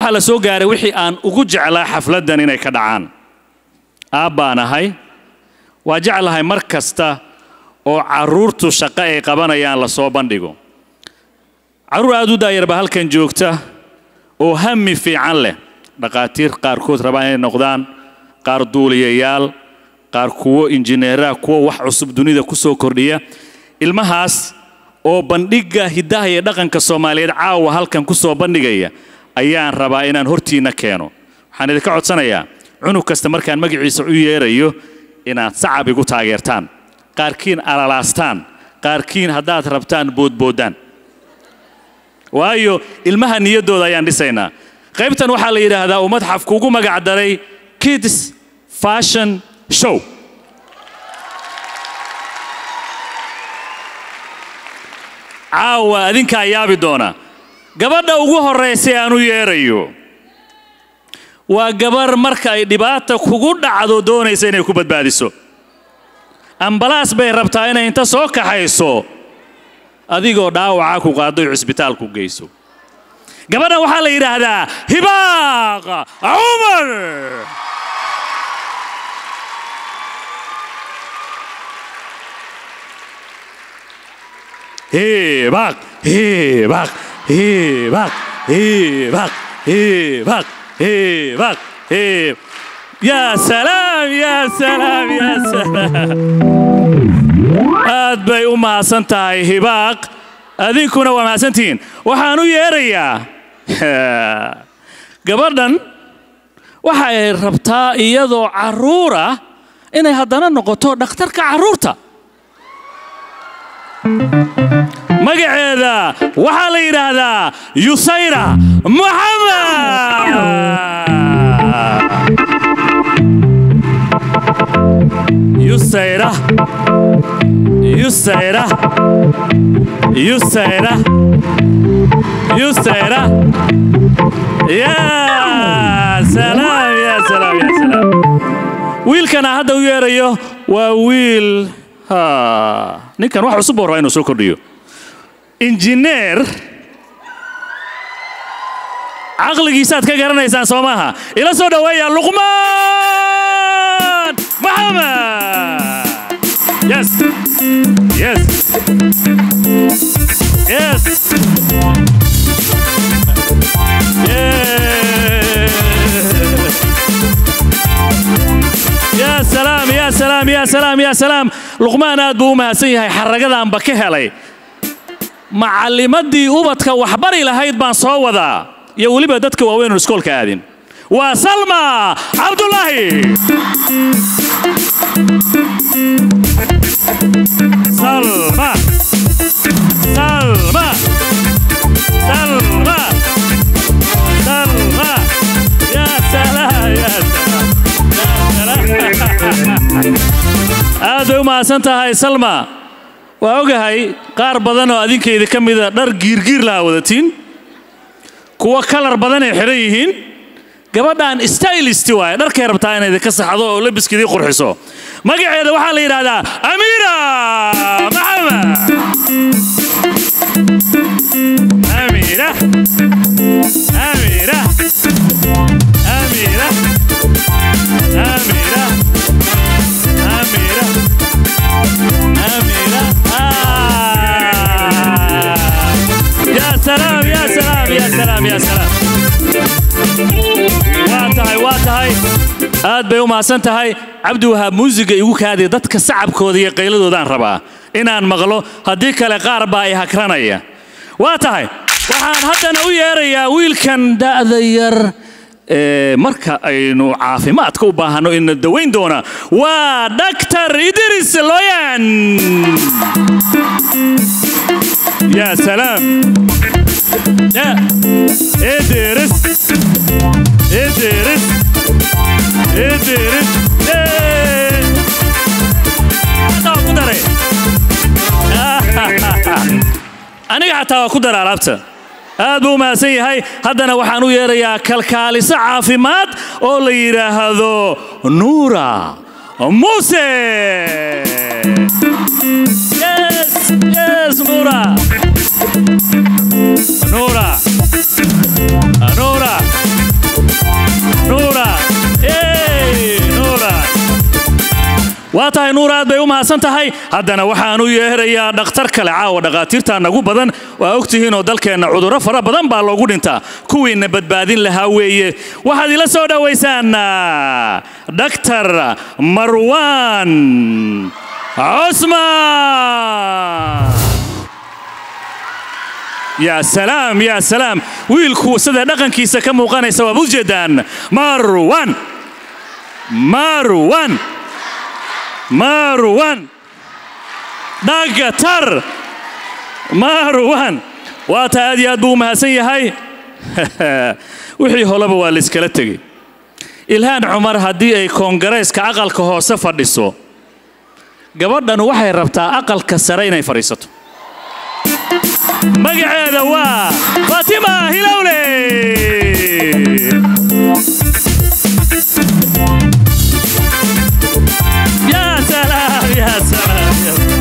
waxaa la soo gaaray wixii aan ugu jeclaa xafladdan inay ka dhacaan aabbaan ahay waa jeclahay mar kasta oo carruurtu shaqo ay qabanayaan la soo bandhigo carruur aad u daayarba halkan joogta oo hami fiican leh dhakhaatiir qaarkood rabaan inay noqdaan qaar duuliyayaal qaar kuwo injineeraha kuwo wax cusub dunida ku soo kordhiya ilmahaas oo bandhigga hiddaha iyo dhaqanka soomaaliyeed caawa halkan ku soo bandhigaya ayaan rabaa inaan hortiinna keeno waxaan idinka codsanayaa cunug kasta markaan magaciisa u yeerayo inaad sacab igu taageertaan qaarkiin alalaastaan qaarkiin haddaad rabtaan boodbooddaan waayo ilmaha niyaddooda ayaan dhisaynaa qaybtan waxaa la yidhaahdaa uu madxafku ugu magac daray kids fashion show caawa adinkaa yaabi doona gabadha ugu horraysay aan u yeerayo waa gabar marka ay dhibaata kugu dhacdo doonaysa inay ku badbaadiso ambalaas bay rabtaa inay inta soo kaxayso adigoo dhaawacaa ku qaaddo cisbitaalku geyso gabadhan waxaa la yidhaahdaa hibaaq cumar hibaaq hibaaq hibaaq hibaaq hibaaq hibaaq hib yaa salaam yaa salaam yaa salaam aad bay u mahadsan tahay hibaaq adinkuna waa mahadsantihiin waxaan u yeerayaa gabadhan waxay rabtaa iyadoo carruura inay haddana noqoto dhakhtarka carruurta magaceeda waxaa la yidhaahdaa yusayra maxamed yusayra yusayra yusayra yusayra yaa salaam yaa salaam yaa salaam wiilkana hadda u yeerayo waa wiil ha ninkan wax cusub buu rabaa inuu soo kordhiyo injineer caqligiisaad ka garanaysaan soo maaha ila soo dhoweeya luqmaan maxamed yes yes yes yaa salaam yaa salaam yaa salaam yaa salaam luqmaan aad buu u mahadsan yahay xaragadaanba ka helay macallimaddii ubadka waxbari lahayd baan soo wadaa iyo weliba dadka waaweynun iskoolka aadin waa salma cabdulaahi salma salma salma salma yaa salaam yaa salaam aad bay u mahadsan tahay salma waa ogahay qaar badan oo adinkayda ka mida dhar giirgiir laha wadatiin kuwa kalar badan ay xidhan yihiin gabadhan stylist waaye dharkay rabtaa inay idinka saxdo oo labiskidii qurxiso magaceeda waxaa la yidhaahdaa amiira maxamed amiira amiira amiira amiira amiira amiira yaa salaam yaa salaam yaa salaam yaa salaam waa tahay waa tahay aad bay u mahadsan tahay cabdi wahaab muusiga igu kaadiya dadka sacabkooda iyo qayladoodaan rabaa inaan maqlo haddii kale qaar baa i hakranaya waa tahay waxaan haddana u yeerayaa wiilkan da'da yar marka aynu caafimaadka u baahanno ina dawayn doona waa dhaktar idris loyan yaa salaam idris idris idris ku daray aniga xataa waa ku dara alaabta aad buu u mahadsan yahay haddana waxaan u yeerayaa kalkaaliso caafimaad oo la yidhaahdo nuura muse yes yes nuura nuura nuura waa tahay nuur aad bay u mahadsan tahay haddana waxaan u yeerayaa dhakhtar kale caawa dhakhaatiirta nagu badan waa ogtihiinoo dalkeenna cudurro fara badan baa loogu dhintaa kuwiinna badbaadin lahaa weeye waxaad ila soo dhowaysaan dhaktar marwaan cusmaan yaa salaam yaa salaam wiilku sida dhaqankiisa ka muuqanaysa waad u jeedaan marwan marwan marwan dhagatar marwan waa taa aad iyo aad buu u mahadsan yahay wixii holeba waa layskala tegey ilhaan cumar haddii ay koongareyska aqalka hoose fadhiso gabadhan waxay rabtaa aqalka sare inay fadhiisato magaceeda waa fatima hilowle يا سلام يا سلام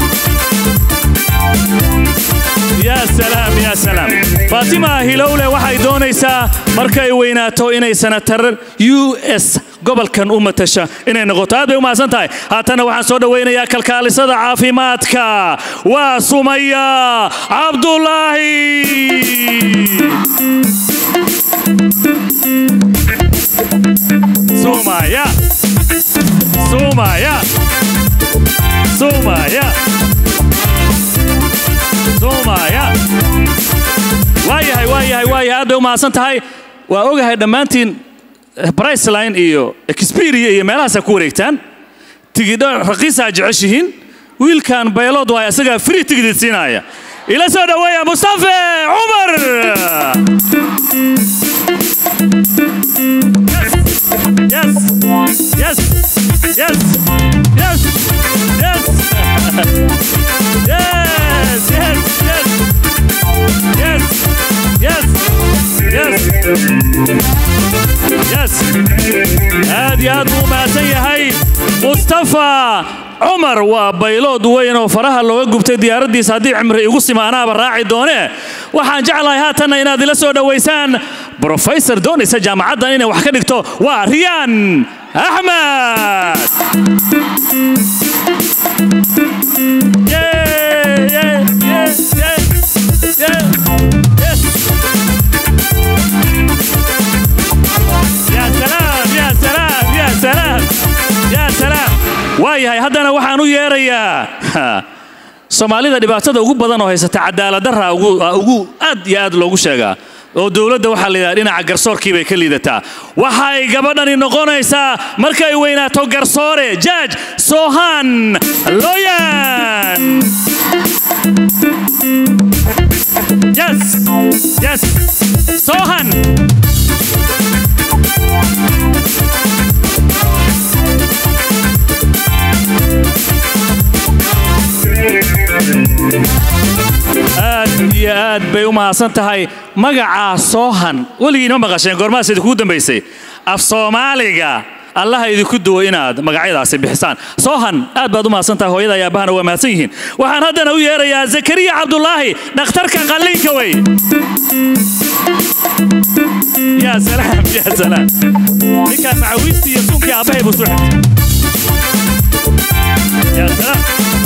يا سلام يا سلام فاطمة هيلولة waxay doonaysaa markay weynaato inay senatar u s gobolkan u matasha inay noqoto aad bay u mahadsan tahay haatana waxaan soo dhowaynayaa kalkaalisada caafimaadka waa sumaya cabdulaahi sumaya sumaya sumaya sumaya waayahay waayahay waayahay aad bay u mahadsan tahay waa ogahay dhammaantiin briceline iyo experia iyo meelahaasaa ku wareegtaan tigidho raqiisaa jeceshihiin wiilkan baylood waa isagaa free tigidid siinaya ila soo dhoweeya mustafe cumar yes yes yes yes yes yes yes yes yes yes yes aad iyo aad buu u mahadsan yahay mustafa cumar waa baylood weyn oo faraha looga gubtay diyaaraddiisa haddii cimri igu sima anaaba raaci doone waxaan jeclahay haatanna inaad ila soo dhowaysaan brofesor doonaysa jaamacaddan inay wax ka dhigto waa riyaan axmed Yeah, yeah, yeah, yeah, yeah, yes. يا سلام يا سلام يا سلام يا سلام waayahay haddana waxaan u yeerayaa soomaalida dhibaatada ugu badan oo haysata cadaaladdarra ugu aad iyo aad loogu sheegaa oo dowladda waxaa la yidhaha dhinaca garsoorkii bay ka liidataa waxay gabadhani noqonaysaa markay weynaato garsoore jaaj sohan loyan yes yes sohan aad iyo aad bay u mahadsan tahay magacaa soohan weligiinma maqasheen goormaas idinkugu dambaysay af soomaaliga allaha idinku duwo inaad magacyadaasi bixisaan soohan aad baad u mahadsan tahay hooyada iyo aabahana waa mahadsan yihiin waxaan haddana u yeerayaa zakariya cabdulaahi dhakhtarka qalliinka wey yaa salaam yaa salaam ninkaan macawiistii iyo suunkii aabbahay buu soo xigtay yaa salaam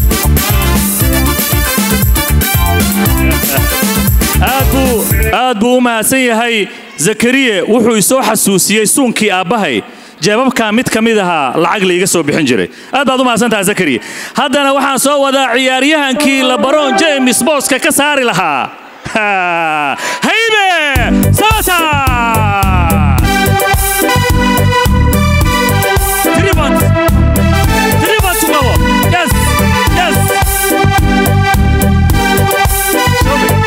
aad buu aad buu u mahadsan yahay zakariye wuxuu isoo xasuusiyey suunkii aabbahay jeebabkaa mid ka mid ahaa lacag laiga soo bixin jiray aad baad u mahadsan tahay zakariye haddana waxaan soo wadaa ciyaaryahankii labaron james booska ka saari lahaa haybe sabata Tribot. Tribot qabo. Yes. Yes. Show me.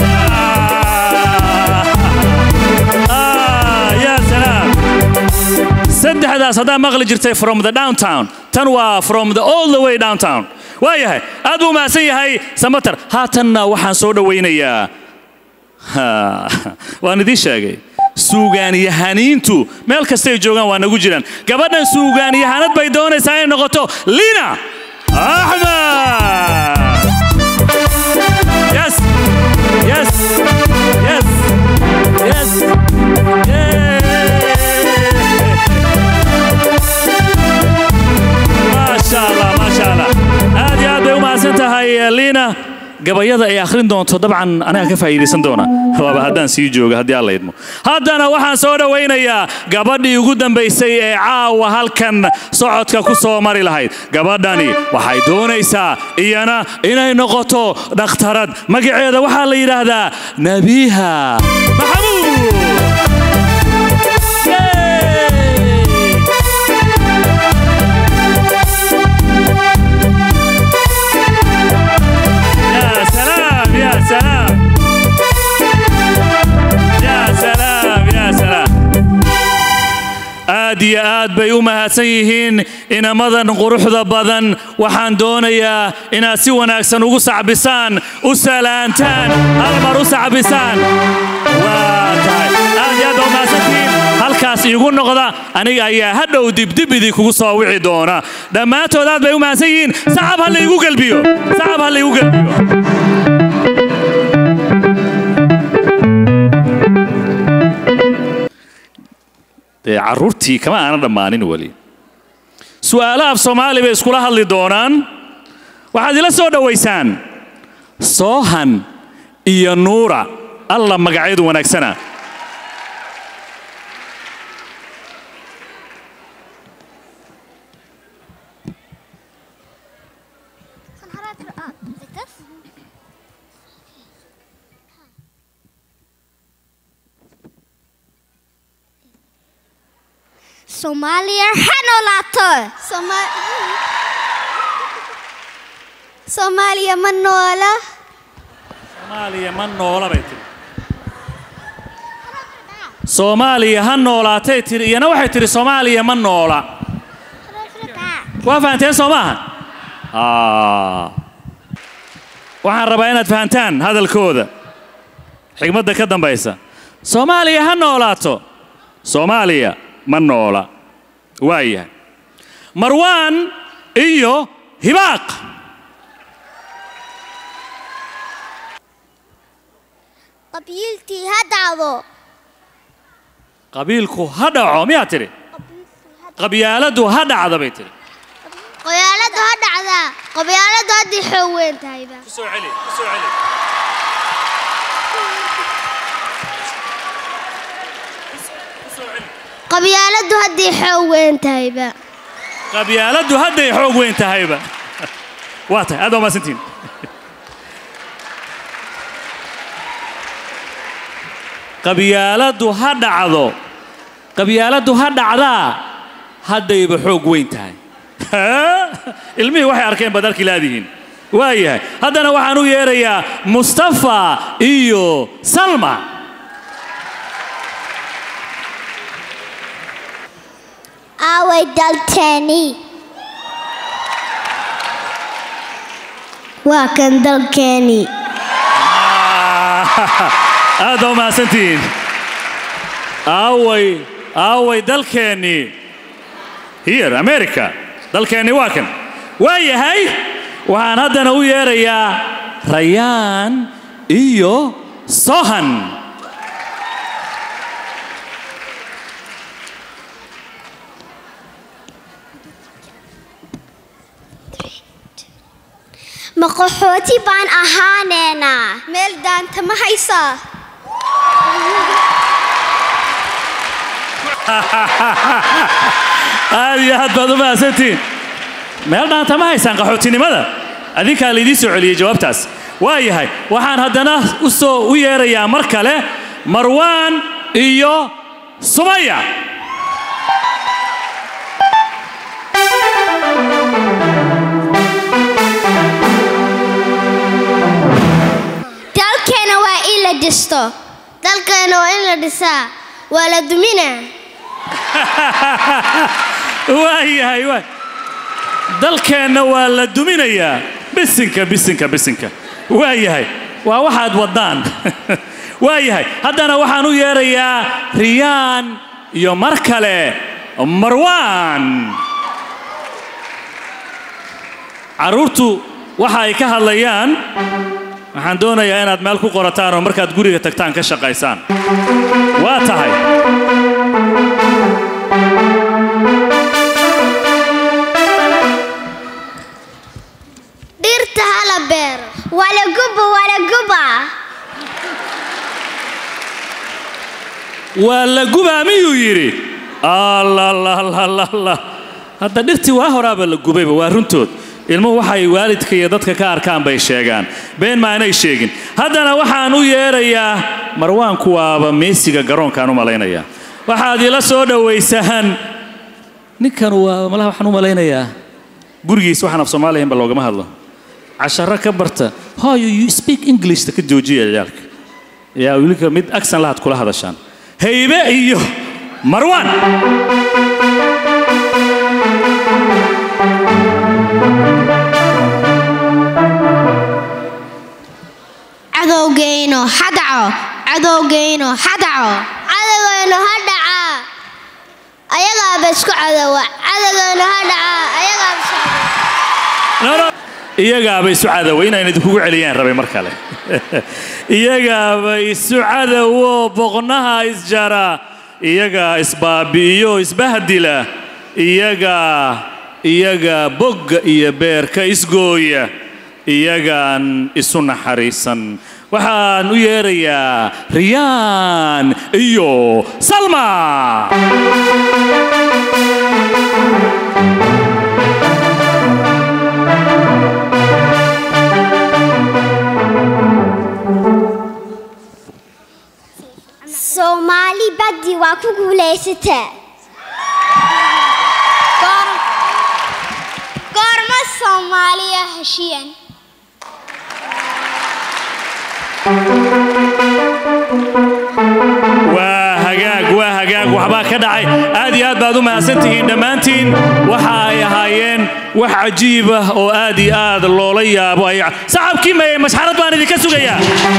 Ah, ya salaam. saddexdaas haddaa maqli jirtay from the downtown tan waa from the all the way downtown waayahay aad buu mahadsan yahay samater haatanna waxaan soo dhowaynayaa waan idiin sheegay suugaanyahaniintu meel kastay joogaan waa nagu jiraan gabadhan suugaanyahanad bay doonaysaa inay noqoto lina axmed yes yes yes yes yeah. ما شاء الله gabayada ay akhrin doonto dabcan aniga ka faa'iidaysan doona waaba haddaan sii jooga haddii alla idmo haddana waxaan soo dhowaynayaa gabadhii ugu dambaysay ee caawa halkan socodka ku soo mari lahayd gabadhani waxay doonaysaa iyana inay noqoto dhakhtarad magaceeda waxaa la yidhaahdaa nabiha maxamuud يا سلام يا سلام يا سلام يا سلام aad iyo aad bay u mahadsan yihiin inamadan quruxda badan waxaan doonayaa inaad si wanaagsan ugu sacbisaan u salaantaan hal mar u sacbisaan waa tahay aad iyo aad baa u mahadsantihiin halkaas iigu noqda aniga ayaa hadhow dibdib idinkugu soo wici doona dhammaantood aad bay u mahadsan yihiin sacab ha laygu gelbiyo sacab ha laygu gelbiyo dee carruurtii kama aana dhammaanin weli su'aalo af soomaali bay iskula hadli doonaan waxaad ila soo dhowaysaan soohan iyo nuura alla magacyadu wanaagsana Soomaaliya ha noolaato Sooma- Soomaaliya ma noola soomaaliya ma noola bay tiri soomaaliya ha noolaatay tiri iyana waxay tiri soomaaliya ma noola waa fahanteen soo maaha Ah. waxaan rabaa inaad fahantaan hadalkooda xigmadda ka dambaysa soomaaliya ha noolaato soomaaliya ma noola waa yahay marwaan iyo hibaaq qabiiltii ha dhacdo qabiilku ha dhaco miyaa tidhi qabyaaladu ha dhacda bay tidhi qabyaaladu ha dhacdaa qabyaaladu haddii xoog weyn tahayba kusoo celi kusoo celi qabyaaladu haddii xoog weyn tahayba qabyaaladdu hadday xoog weyn tahayba waa tahay aad waa maasantiin qabyaaladdu ha dhacdo qabyaaladdu ha dhacdaa haddayba xoog weyn tahay ilmihii waxay arkeen baad arki laadihiin waa yahay haddana waxaan u yeerayaa mustafa iyo salma aaway dalkeeni waa kan dalkeeni aad baa mahadsantihiin aaway aaway dalkeennii here america dalkeennii waa kan waa yahay waxaan haddana u yeerayaa rayaan iyo sohan ma qaxooti baan ahaaneynaa meel daanta ma haysaa aad iyo aad baad u mahadsantihiin meel dhaanta ma haysaan qaxootinimada adinkaa laydiin soo celiyey jawaabtaas waa yahay waxaan haddana u soo u yeerayaa mar kale marwaan iyo sumaya dalkeena waa in la dhisto dalkeena waa in la dhisaa waa la duminaa waa yahay waa dalkeenna waa la duminayaa bisinka bisinka bisinka waa yahay waa waxaad waddaan waa yahay haddana waxaan u yeerayaa riyaan iyo mar kale marwaan carruurtu waxa ay ka hadlayaan waxaan doonayaa inaad meel ku qorataan oo markaad guriga tagtaan ka shaqaysaan waa tahay dhirta hala beero waa lagu waa la gubaa miyuu yidhi allalalala hadda dhirtii waa horaaba la gubayba waa runtood ilmuhu waxay waalidka iyo dadka ka arkaan bay sheegaan been ma aanay sheegin haddana waxaan u yeerayaa marwaanku waaba meesiga garoonkaan u malaynayaa waxaad ila soo dhowaysaan ninkan waa malaha waxaan u malaynayaa gurigiis waxaan af soomaaliyanba loogama hadlo casharo ka barta hoyo you speak englishta ka joojiya ciyaalka yaa wiilka mid aksan lahaad kula hadashaan haybe iyo marwaan cadowgeyno ha dhaco cadowgeyno ha dhaco cadowgeyno ha dhaca ayagaaba isku cadowa cadowgeyno ha dhaca ayagaaba isku cadowa iyagaaba isu cadowa inaan idinkugu celiyaan rabay mar kale iyagaaba isu cadowo boqnaha isjara iyagaa isbaabi'iyo isbahdila iyagaa iyagaa bogga iyo beerka isgooya iyagaan isu naxariisan waxaan u yeerayaa riyaan iyo salma soomaali baddi waa ku guulaysatee goorma soomaaliya heshiyan waa hagaag waa hagaag waxbaa ka dhacay aad iyo aad baad u mahadsantihiin dhammaantiin waxa ay ahaayeen wax cajiib ah oo aad iyo aad loola yaabo ay sacabkii maye masxarad baan idinka sugayaa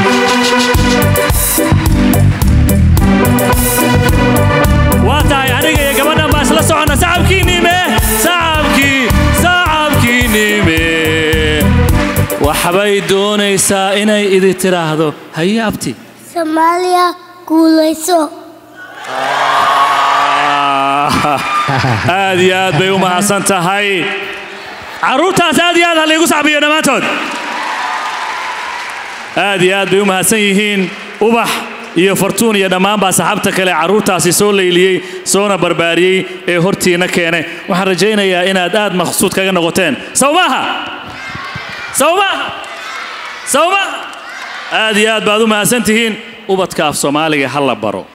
waa tahay aniga iyo gabadhan baa isla soconna sacabkii nime sacabkii sacabkii nime waxbay doonaysaa inay idi tiraahdo haye abti soomaaliya guulayso aad iyo aad bay u mahadsan tahay carruurtaas aad iyo aad ha laygu sacbiyo dhammaantood aad iyo aad bay u mahadsan yihiin ubax iyo fartuun iyo dhammaanbaa saxaabta kale carruurtaasi soo layliyey soona barbaariyey ee hortiinna keenay waxaan rajaynayaa inaad aad maqsuud kaga noqoteen sow maaha sow maaha sow maaha aad iyo aad baad u mahadsan tihiin ubadka af soomaaliga ha la baro